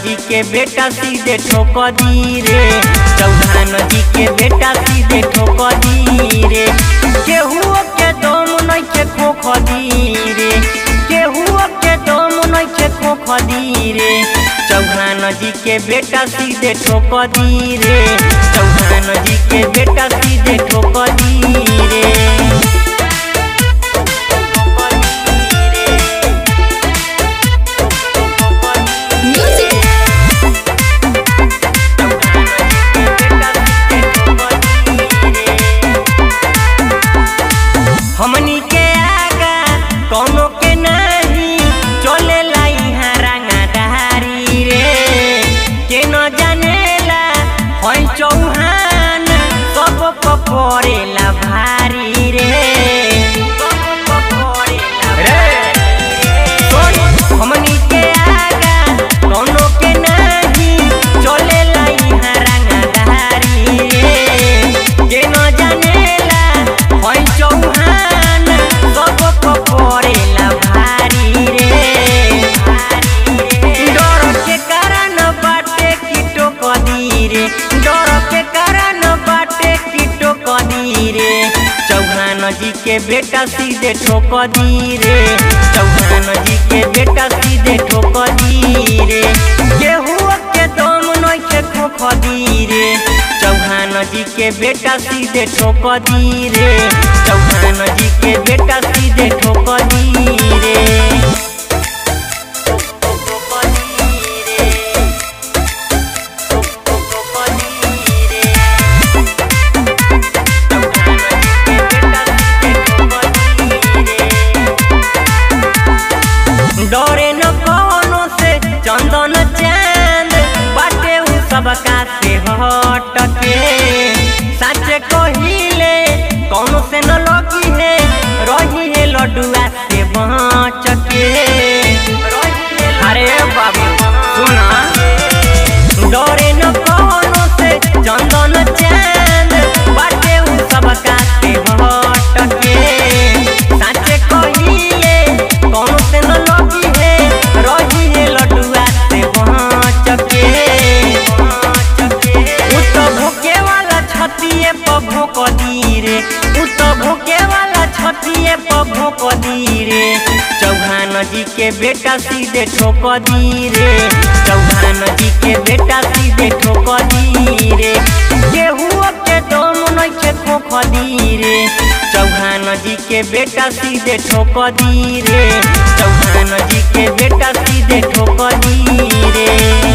जी के बेटा सीधे ठोक दी रे चौहान जी के बेटा सीधे ठोक दी रे केहू के दम नइखे खोख दी रे केहू के दम नइखे खोख दी रे चौहान जी के बेटा सीधे ठोक दी रे चौहान जी के बेटा सीधे ठोक दी रे Music. हमनी के आगा कौनो के नहीं चले यहाँ रंगाधारी रे के न जानेला हई चौहान सब परेला भारी रे रे हमनी के आगा कौनो के नहीं चलेला यहाँ रंगाधारी रे के न जानेला हई चौहान सब परेला भारी रे डर के कारण बाटे कीटो कदी रे डर के कारण बाटे कीटो कदी रे चौहान जी के बेटा सीधे ठोक दी रे चौहान जी के बेटा सीधे ठोक दी रे केहू के दम नइखे खोख दी रे चौहान जी के बेटा सीधे ठोक दी रे चौहान जी के बेटा सीधे ठोक दी रे डरे न कौनो से चंदन चांद बाटे उ सबका से हट के साचे कहिले कौनो से न लगी है रही है लडुआ से बच के अरे बाबू सुना डरे न कौनो से चंदन चांद बाटे उ सबका से हट के साचे कहिले कौनो से न लगी है रही है लडुआ से बच के उ तो भूखे वाला छतिए पर भोक दी रे उ तो भूखे वाला छतिए पर भोक दी रे चौहान जी के बेटा सीधे ठोक दी रे चौहान जी के बेटा सीधे ठोक दी रे केहू के दम नइखे खोख दी रे चौहान जी के बेटा सीधे ठोक दी रे चौहान जी के बेटा सीधे ठोक दी रे